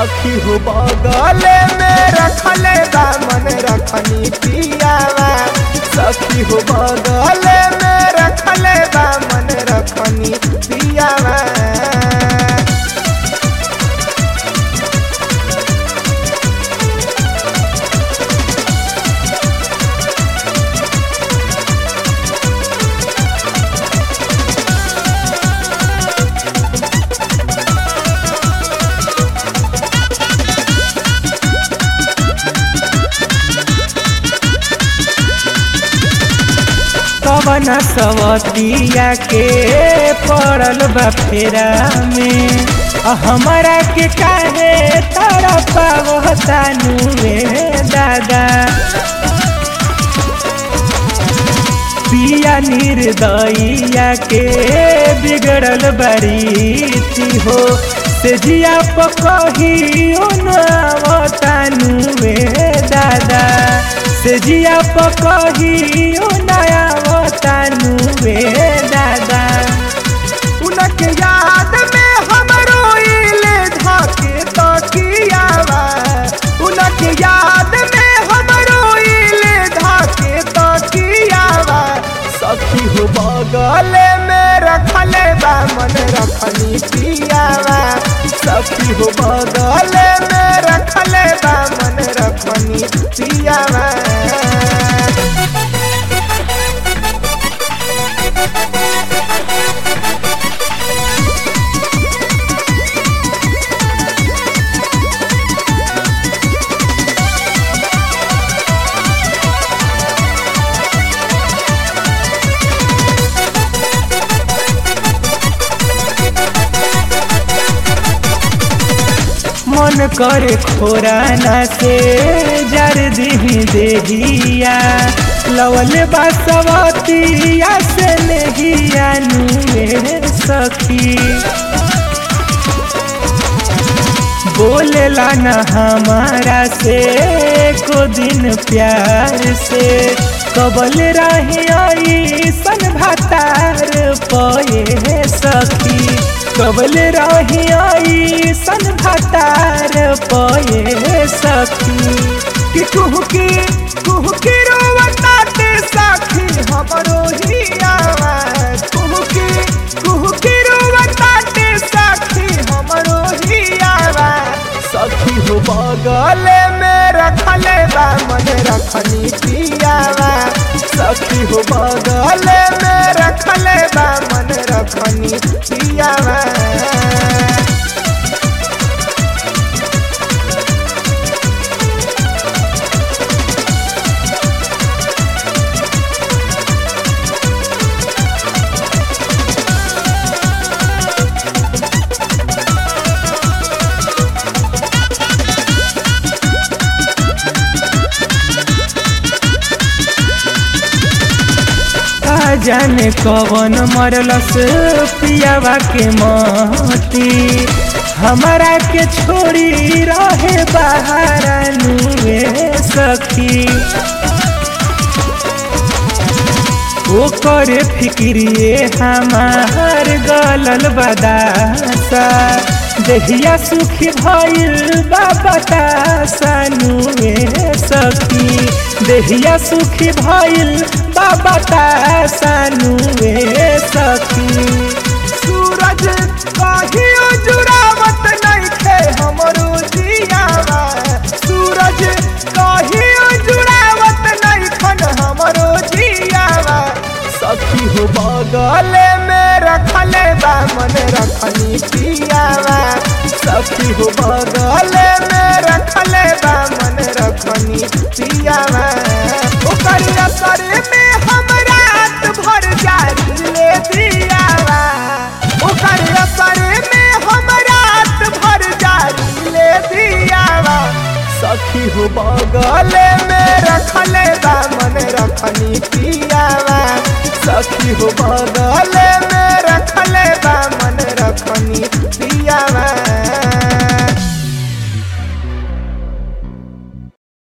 सखी हो बगले में रखले बा मन रखनी पियावा सखी हो बगले में रखले बा मन रखनी पियावा कवन सवतिया के पड़ल बा फेरा में आ हमरा के काहे तारा पावतानु में दादा पिया निर्दइया के बिगड़ल बड़ी हो से जिया पकहियो नवतानु में दादा से जिया पकहियो नयावतानु में दादा उनके याद में हमरो इले धाके तकियावा उनके याद में हमरो इले धाके तकियावा सखी हो बगले में रखले बा मन रखनी पियावा सखी हो बगले में रखले बा मन रखनी पियावा मन करे खोराना से जर दिही देहिया लवल बासवतिया से नेहिया नुए सखी बोलेला न हमारा से को दिन प्यार से कबल रही आई सन भातार पये सखी कबल रही आई सन भातार पये सखी कि कुहकी कुहकी रोवताते साखी हमरो हियावा कुहकी कुहकी रोवताते साखी हमरो हियावा सखी हो बगले में रखले बा मन रखनी पियावा सखी हो बगले में रखले बा मन रखनी पियावा का जाने कवन मरलस पियावा के मोती हमारा के छोड़ी रहे बाहर नुए सखी ओकर फिक्रिए हमार गलल बदासा देहिया सुखी भइल बाबा नुए सखी देहिया सुखी भइल बाबा नुए सखी सूरज कहियो जुड़ावत नइखे हमरो जियावा सूरज कहियो जुड़ावत नइखन हमरो जियावा सखी हो बगले में रखले बा मन रखनी पियावा सखी हो बगले में रखले बा मन रखनी पियावा ओकर असर में हम रात भर जारी ले दियावा ओकर असर में हम रात भर जारी ले दियावा सखी हो बगले में रखले बा मन रखनी पियावा सखी हो बगले में